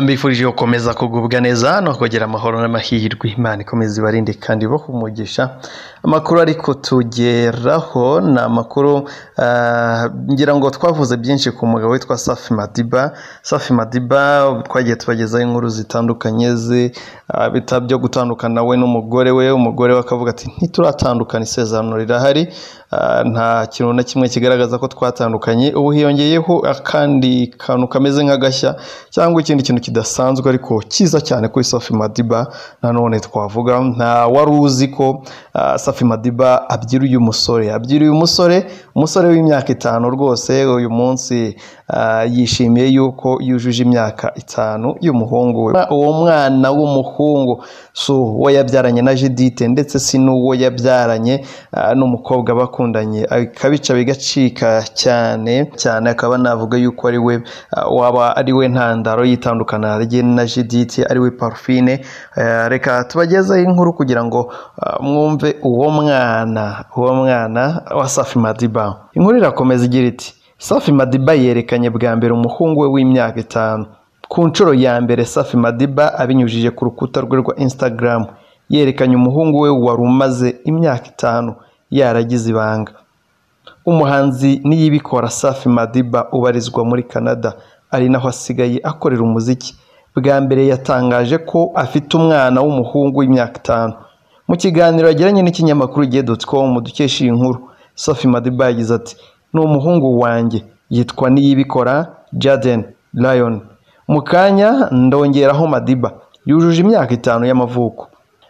mbifurije gukomeza kugubwa neza no kugira amahoro n'amahirwe imana ikomeza ibarinde kandi ibaha umugisha amakuru ariko tugeraho ni amakuru ah, ngira ngo twavuze byinshi ku mugabo witwa safi madiba safi madiba twagiye tubagezaho inkuru zitandukanye ze ah, bita byo gutandukana we n'umugore we umugore we akavuga ati ntituratandukana isezerano rirahari Ah, nta kintu na kimwe kigaragaza ko twatandukanye ubu hiyongeyeho akandi kantu kameze nk'agashya cyangwa ikindi kintu kidasanzwe ariko cyiza cyane kuri safi madiba nanone twavuga nta wari uzi ko ah, safi madiba abyiruye umusore abyiruye umusore umusore w'imyaka itanu rwose uyu munsi ah, yishimiye yuko yujuje imyaka itanu y'umuhungu we uwo mwana w'umuhungu si uwo yabyaranye na judite ndetse si n'uwo yabyaranye ah, n'umukobwa bakundanye akabica bigacika cyane cyane akaba navuga yuko ari we ah, waba ari we ntandaro y'itandukana rye na judite ari we parfine Eh, reka tubagezeho inkuru kugira ngo ah, mwumve uwo mwana uwo mwana wa safi madiba inkuru irakomeza igira iti safi madiba yerekanye bwa mbere umuhungu we w'imyaka itanu ku nshuro ya mbere safi madiba abinyujije ku rukuta rwe rwa instagram yerekanye umuhungu we wari umaze imyaka itanu yaragize ibanga umuhanzi niyibikora safi madiba ubarizwa muri canada ari naho asigaye akorera umuziki bwa mbere yatangaje ko afite umwana w'umuhungu w'imyaka itanu mu kiganiro yagiranye n'ikinyamakuru igihe.com dukesha iyi nkuru safi madiba yagize ati ni umuhungu wanjye yitwa niyibikora jaden lion mu kanya ndongeraho madiba yujuje imyaka itanu y'amavuko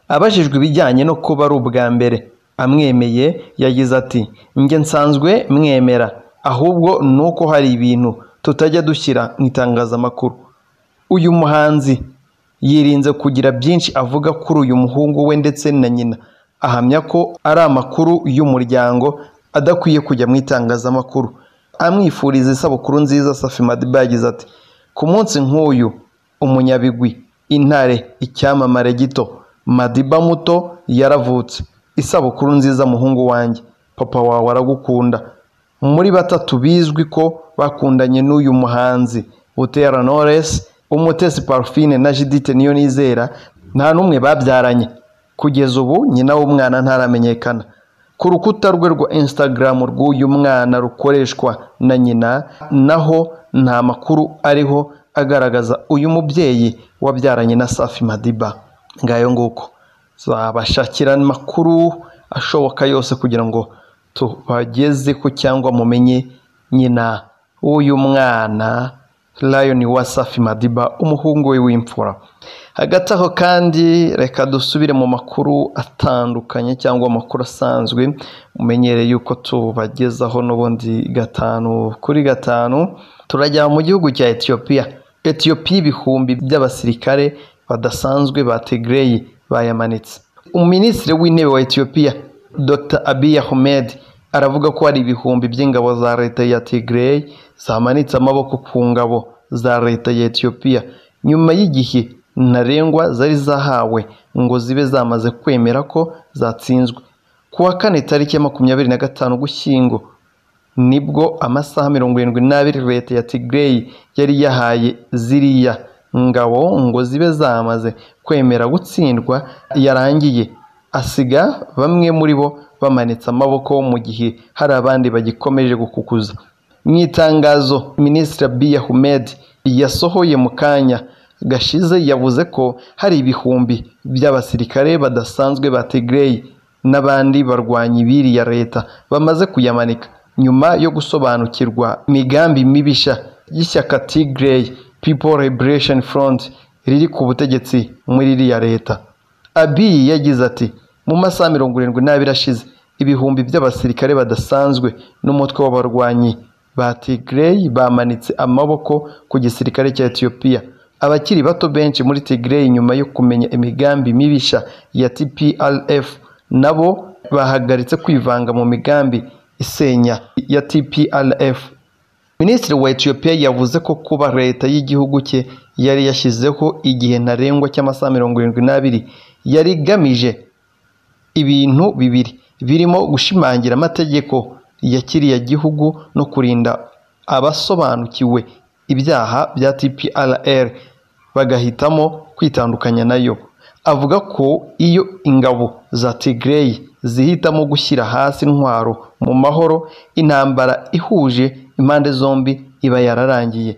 abajijwe ibijyanye no kuba ari ubwa mbere amwemeye yagize ati njye nsanzwe mwemera ahubwo ni uko hari ibintu tutajya dushyira mu itangazamakuru uyu muhanzi yirinze kugira byinshi avuga kuri uyu muhungu we ndetse na nyina ahamya ko ari amakuru y'umuryango adakwiye kujya mu itangazamakuru amwifuriza isabukuru nziza safi madiba yagize ati ku munsi nk'uyu umunyabigwi intare icyamamare gito madiba muto yaravutse isabukuru nziza muhungu wanjye papa wawe aragukunda muri batatu bizwi ko bakundanye n'uyu muhanzi Butera Knowless Umutesi Parfine na Judith Niyonizera nta n'umwe babyaranye kugeza ubu nyina w'umwana ntaramenyekana ku rukuta rwe rwa Instagram rw'uyu mwana rukoreshwa na nyina naho nta makuru ariho agaragaza uyu mubyeyi wabyaranye na Safi Madiba ngayo nguko zabashakira amakuru ashoboka yose kugira ngo tubageze ku cyangwa mumenye nyina w'uyu mwana Lion wa Safi Madiba umuhungu we w'imfura hagati aho kandi reka dusubire mu makuru atandukanye cyangwa amakuru asanzwe mumenyereye yuko tubagezaho n'ubundi gatanu kuri gatanu turajya mu gihugu cya Ethiopia Ethiopia ibihumbi by'abasirikare badasanzwe ba Tigray bayamanitse Minisitiri w'intebe wa Ethiopia Dr Abiy Ahmed aravuga ko hari ibihumbi by'ingabo za leta ya Tigray zamanitse amaboko ku ngabo za leta ya Ethiopia nyuma y'igihe ntarengwa zari zahawe ngo zibe zamaze kwemera ko zatsinzwe ku wa kane tariki ya makumyabiri na gatanu ugushyingo nibwo amasaha mirongo irindwi n'abiri leta ya Tigray yari yahaye ziriya ngabo ngo zibe zamaze kwemera gutsindwa yarangiye asiga bamwe muri bo bamanitse amaboko mu gihe hari abandi bagikomeje gukukuza mu itangazo minisitiri abiy ahmed yasohoye mu kanya gashize yavuze ko hari ibihumbi by'abasirikare badasanzwe ba Tigray n'abandi barwanyi biriya leta bamaze kuyamanika nyuma yo gusobanukirwa imigambi mibisha y'ishyaka Tigray People Liberation Front riri ku butegetsi muri iriya leta abiy yagize ati mu masaha mirongo irindwi n'abiri ashize ibihumbi by'abasirikare badasanzwe n'umutwe w'abarwanyi ba Tigray bamanitse amaboko ku gisirikare cya Ethiopia abakiri bato benshi muri Tigray nyuma yo kumenya imigambi mibisha ya TPLF nabo bahagaritse kwivanga mu migambi isenya ya TPLF Minisitiri wa Ethiopia yavuze ko kuba leta y'igihugu cye yari yashyizeho igihe ntarengwa cy'amasaha mirongo irindwi n'abiri yari igamije ibintu bibiri birimo gushimangira amategeko ya kiriya gihugu no kurinda abasobanukiwe ibyaha bya TPLR bagahitamo kwitandukanya nayo avuga ko iyo ingabo za Tigray zihitamo gushyira hasi intwaro mu mahoro intambara ihuje impande zombi iba yararangiye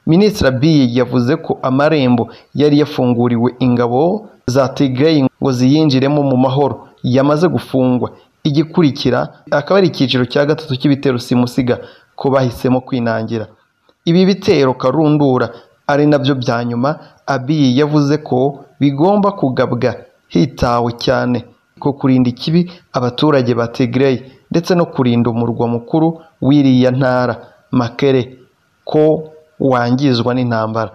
Minisitiri Abiy yavuze ko amarembo yari yafunguriwe ingabo za Tigray ngo ziyinjiremo mu mahoro yamaze gufungwa igikurikira akaba ari icyiciro cya gatatu cy'ibitero simusiga ko bahisemo kwinangira ibi bitero karundura ari nabyo bya nyuma Abiy yavuze ko bigomba kugabwa hitawe cyane ko kurinda ikibi abaturage ba Tigray ndetse no kurinda umurwa mukuru w'iriya ntara Makere ko wangizwa n'intambara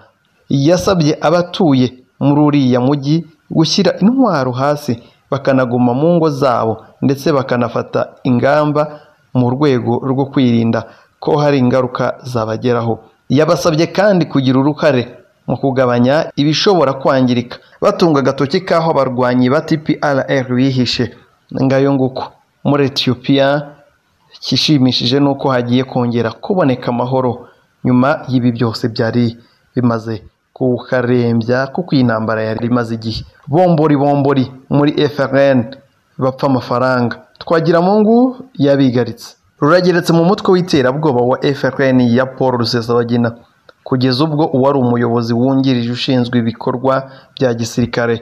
yasabye abatuye muri uriya mujyi gushyira intwaro hasi bakanaguma mu ngo zabo ndetse bakanafata ingamba mu rwego rwo kwirinda ko hari ingaruka zabageraho yabasabye kandi kugira uruhare mu kugabanya ibishobora kwangirika batunga agatoki k'aho abarwanyi ba TPLR bihishe ngayo nguko muri Ethiopia ikishimishije ni uko hagiye kongera kuboneka amahoro nyuma y'ibi byose byari bimaze kukarembya kuko iyi ntambara yari imaze igihe bombori bombori muri FRN bapfa amafaranga Twagiramungu yabigaritse rurageretse mu mutwe w'iterabwoba wa FRN ya Paul Rusesabagina kugeza ubwo uwari umuyobozi wungirije ushinzwe ibikorwa bya gisirikare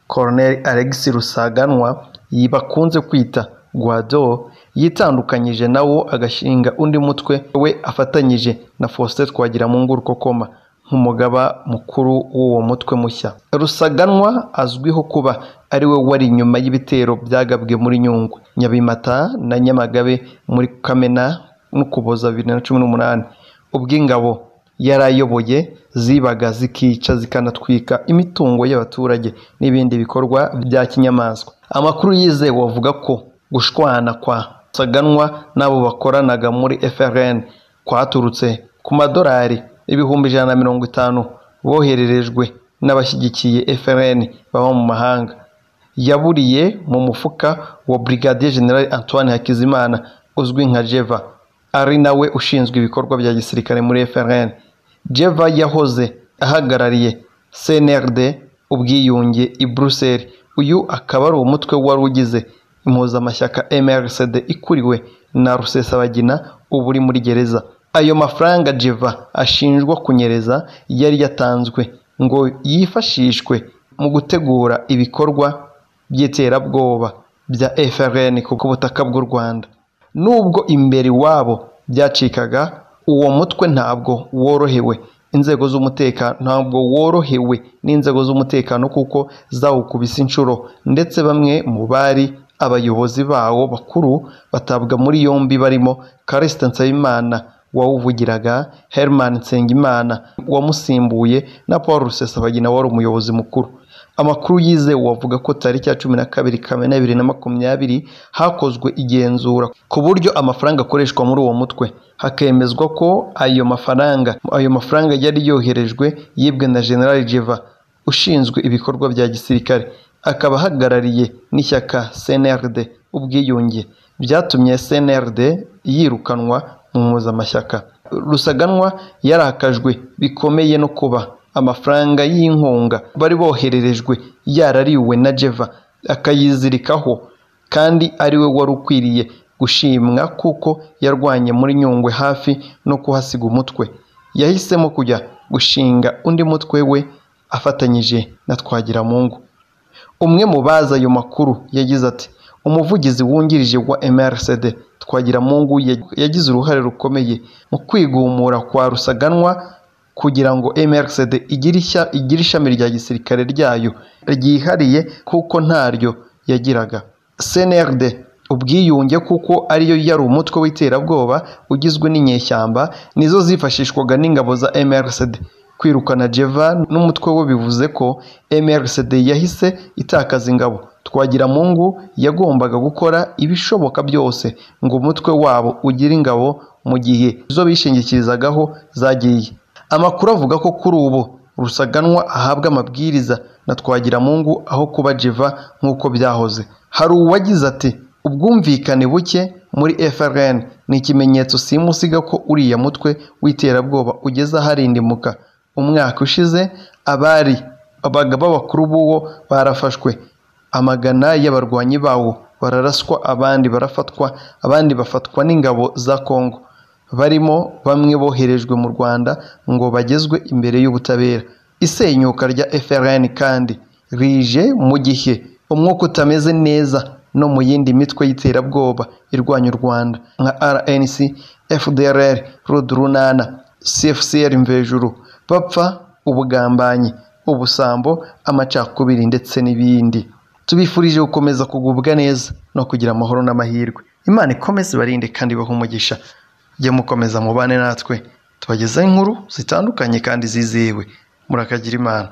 Colonel Alex Rusaganwa bakunze kwita Guado yitandukanyije nawo agashinga undi mutwe we afatanyije na Faustin Twagiramungu Rukokoma nk'umugaba mukuru w'uwo mutwe mushya rusaganwa azwiho kuba ari we wari inyuma y'ibitero byagabwe muri nyungwe nyabimata na nyamagabe muri kamena n'ukuboza bibiri na cumi n'umunani ubwo ingabo yari ayoboye zibaga zikica zikanatwika imitungo y'abaturage n'ibindi bikorwa bya kinyamaswa amakuru yizewe avuga ko gushwana kwa rusaganwa n'abo bakoranaga muri frn kwaturutse ku madolari ibihumbi ijana na mirongo itanu bohererejwe n'abashyigikiye FRN baba mu mahanga yaburiye mu mufuka wa Brigadier General Antoine Hakizimana uzwi nka Jeva ari nawe ushinzwe ibikorwa bya gisirikare muri FRN Jeva yahoze ahagarariye CNRD ubwiyunge i Bruxelles uyu akaba ari umutwe wari ugize impuzamashyaka MRCD ikuriwe na Rusesabagina ubu uri muri gereza ayo mafaranga Jeva ashinjwa kunyereza yari yatanzwe ngo yifashishwe mu gutegura ibikorwa by'iterabwoba bya FRN ku butaka bw'u Rwanda nubwo imbere iwabo byacikaga uwo mutwe ntabwo worohewe inzego z'umutekano ntabwo worohewe n'inzego z'umutekano kuko zawukubise inshuro ndetse bamwe mu bari abayobozi bawo bakuru batabwa muri yombi barimo Kariste Nsabimana wawuvugiraga Herman Nsengimana wamusimbuye na Paul Rusesabagina wari umuyobozi mukuru amakuru yizewe avuga ko tariki ya cumi na kabiri kamena bibiri na makumyabiri hakozwe igenzura ku buryo amafaranga akoreshwa muri uwo mutwe hakemezwa ko ayo mafaranga ayo mafaranga yari yoherejwe yibwe na General Jeva ushinzwe ibikorwa bya gisirikare akaba ahagarariye n'ishyaka CNRD ubwiyunge byatumye CNRD yirukanwa mu mpuzamashyaka rusaganwa yarakajwe bikomeye no kuba amafaranga y'inkunga bari bohererejwe yarariwe na jeva akayizirikaho kandi ari we wari ukwiriye gushimwa kuko yarwanye muri nyungwe hafi no kuhasiga umutwe yahisemo kujya gushinga undi mutwe we afatanyije na twagiramungu umwe mu bazi ayo makuru yagize ati umuvugizi wungirije wa MRCD Twagiramungu yagize uruhare rukomeye mu kwigumura kwa Rusaganwa kugira ngo MRCD igire ishami rya gisirikare ryayo ryihariye kuko ntaryo yagiraga CNRD ubwiyunge kuko ariyo yari umutwe w'iterabwoba ugizwe n'inyeshyamba nizo zifashishwaga n'ingabo za MRCD kwirukana Jeva n'umutwe we bivuze ko MRCD yahise itakaza ingabo Twagiramungu yagombaga gukora ibishoboka byose ngo umutwe wabo ugire ingabo mu gihe izo bishingikirizagaho zagiye amakuru avuga ko kuri ubu rusaganwa ahabwa amabwiriza na Twagiramungu aho kuba Jeva nk'uko byahoze hari uwagize ati ubwumvikane buke muri FRN ni ikimenyetso simusiga ko uriya mutwe w'iterabwoba ugeze aharindimuka umwaka ushize abari abagaba bakuru b'uwo barafashwe amagana y'abarwanyi bawo bararaswa abandi barafatwa abandi bafatwa n'ingabo za kongo barimo bamwe boherejwe mu rwanda ngo bagezwe imbere y'ubutabera isenyuka rya frn kandi rije mu gihe umwuka utameze neza no mu yindi mitwe y'iterabwoba irwanya u rwanda nka rnc fdrr rudurunana cfcr mvejuru bapfa ubugambanyi ubusambo amacakubiri ndetse n'ibindi tubifurije gukomeza kugubwa neza no kugira amahoro n'amahirwe imana ikomeze ibarinde kandi ibahe umugisha jya mukomeza mubane natwe tubagezaho inkuru zitandukanye kandi zizewe murakagira imana